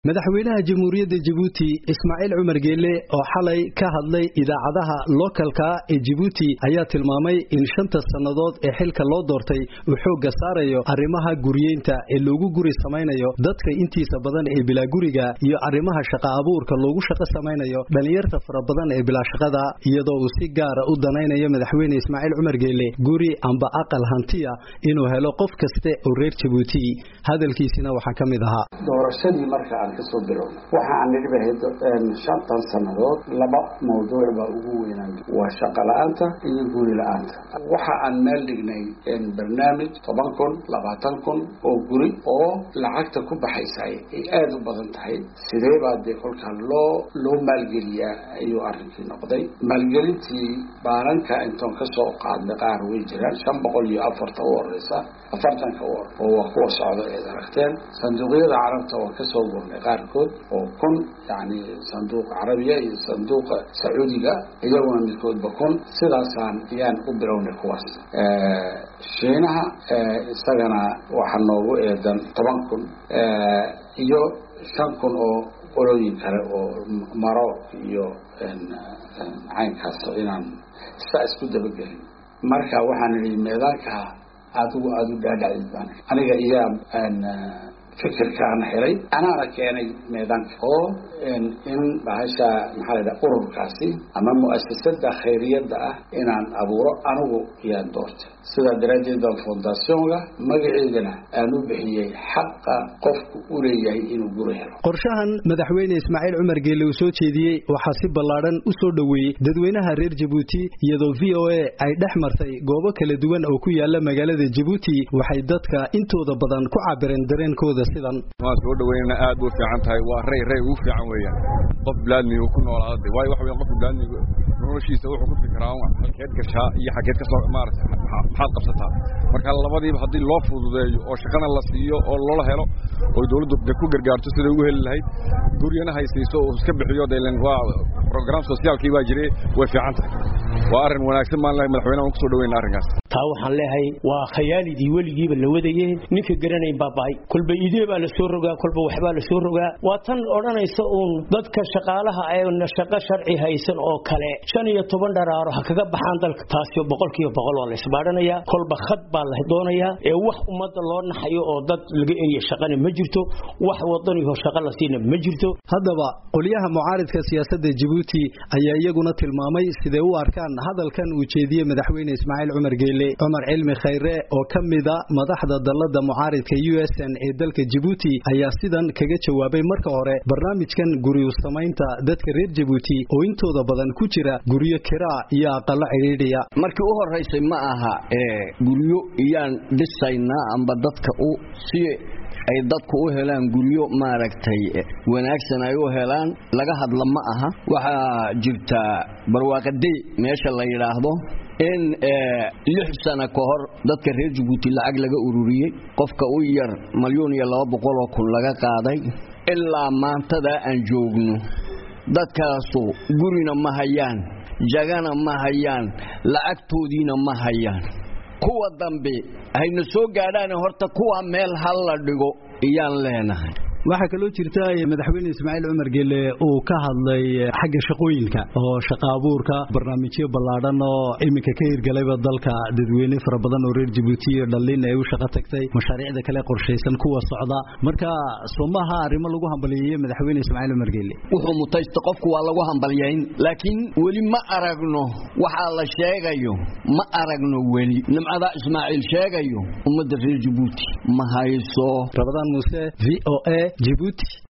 madaxweynaha jamhuuriyadda jabuuti ismaaciil cumar geelle oo xalay ka hadlay idaacadaha lookalka ee jabuuti ayaa tilmaamay in shanta sannadood ee xilka loo doortay uu xoogga saarayo arrimaha guriyeynta ee loogu guri samaynayo dadka intiisa badan ee bilaa guriga iyo arrimaha shaqa abuurka loogu shaqo samaynayo dhallinyarta fara badan ee bilaa shaqada iyadoo uu si gaara u danaynayo madaxweyne ismaaciil cumar geelle guri amba aqal hantiya inuu helo qof kaste oo reer jabuuti hadalkiisina waxaa ka mid ahaa doorashadii marka aan kasoo bilowna waxa aan nidhi bahayd shantan sannadood laba mawduuc baa ugu weynaan waa shaqo la-aanta iyo guri la-aanta waxa aan meel dhignay barnaamij toban kun labaatan kun oo guri oo lacagta ku baxaysa ay aada u badan tahay sidee baa dee kolkaa loo loo maalgeliyaa ayuu arrinkii noqday maalgelintii baaranka intoon kasoo qaadnay qaar way jiraan shan boqol iyo afarta u horeysa afartanka u hor oo waa kuwa socda eed aragteen sanduuqyada carabta waan kasoo gurnay qaarkood oo kun yani sanduuqa carabiya iyo sanduuqa sacuudiga iyaguna midkoodba kun sidaasaan ayaan u bilownay kuwaas shiinaha isagana waxaa noogu eedan toban kun iyo shan kun oo qolooyin kale oo maroc iyo caynkaas inaan saa isku dabagelin marka waxaan idhi meedaanka adigu aada u dhaadhacid baan aniga iyaa fikirkaana helay anaana keenay meedaanka oo in bahasha maxaa la dhaha ururkaasi ama mu'asasada khayriyadda ah inaan abuuro anigu yaan doortay sidaa daraaddeed baan fondationga magaceedana aan u bixiyey xaqa qofku u leeyahay inuu guri helo qorshahan madaxweyne ismaaciil cumar geelle uu soo jeediyey waxaa si ballaadhan u soo dhoweeyey dadweynaha reer jabuuti iyadoo v o a ay dhex martay goobo kala duwan oo ku yaala magaalada jabuuti waxay dadka intooda badan ku cabireen dareenkooda sidan waan soo dhaweynana aad u fiican tahay waa rey rey ugu fiican weeyaan qof bilaadmiga ku noolaada waayo waxa weyan qofka bilaadmiga noloshiisa wuxuu ku fikiraa halkeed gashaa iyo xaggeed ka soo maarata maxaad qabsataa marka labadiiba haddii loo fududeeyo oo shaqana la siiyo oo loola helo oo dawladdu de ku gargaarto siday ugu heli lahayd guryana haysiiso oo iska bixiyo delen waa program sociaalkii baa jire way fiican tahay waa arrin wanaagsan maan lehay madaxweynaha waan kusoo dhaweyna arrinkaas taa waxaan leehay waa khayaalidii weligiiba la wadayeen ninka garanayn baaba'ay kolba idee baa la soo rogaa kolba waxbaa la soo rogaa waa tan odhanaysa uun dadka shaqaalaha ee shaqo sharci haysan oo kale shan iyo toban dharaaro ha kaga baxaan dalka taasi boqolkiiba boqol waa la isbaadhanayaa kolba khad baa la doonayaa ee wax ummadda loo naxayo oo dad laga eriya shaqana ma jirto wax wadaniho shaqo la siina ma jirto haddaba qolyaha mucaaridka siyaasadda jabuuti ayaa iyaguna tilmaamay siday u arkaan hadalkan uu jeediyey madaxweyne ismaaciil cumar geelle cumar cilmi khayre oo ka mida madaxda dallada mucaaridka u s n ee dalka jabuuti ayaa sidan kaga jawaabay marka hore barnaamijkan guryu samaynta dadka reer jabuuti oo intooda badan ku jira guryo kiraa iyo aqalo cidhiidhiya markii u horaysay ma aha guryo iyaan dhisaynaa amba dadka u si ay dadku u helaan guryo maaragtay wanaagsan ay u helaan laga hadla ma aha waxaa jirta barwaaqadey meesha la yidhaahdo in lix sano ka hor dadka reer jabuuti lacag laga ururiyey qofka u yar malyuun iyo laba boqoloo kun laga qaaday ilaa maantadaa aan joogno dadkaasu gurina ma hayaan jagana ma hayaan lacagtoodiina ma hayaan kuwa dambe hayna soo gaadhaan horta kuwa meel hal la dhigo iyaan leenahay waxaa kaloo jirta madaxweyne ismaaciil cumar geelle uu ka hadlay xagga shaqooyinka oo shaqa abuurka barnaamijyo ballaadhan oo iminka ka hirgalayba dalka dadweyne fara badan oo reer jabuuti iyo dhallin ay u shaqo tagtay mashaariicda kale qorshaysan kuwa socda marka soomaha arrimo lagu hambaliyeeye madaxweyne ismaaciil cumar geelle wuxuu mutaysta qofku waa lagu hambalyayn laakiin weli ma aragno waxaa la sheegayo ma aragno weli nimcadaa ismaaciil sheegayo ummadda reer jabuuti ma hayso rabadaan muuse v o a Djibouti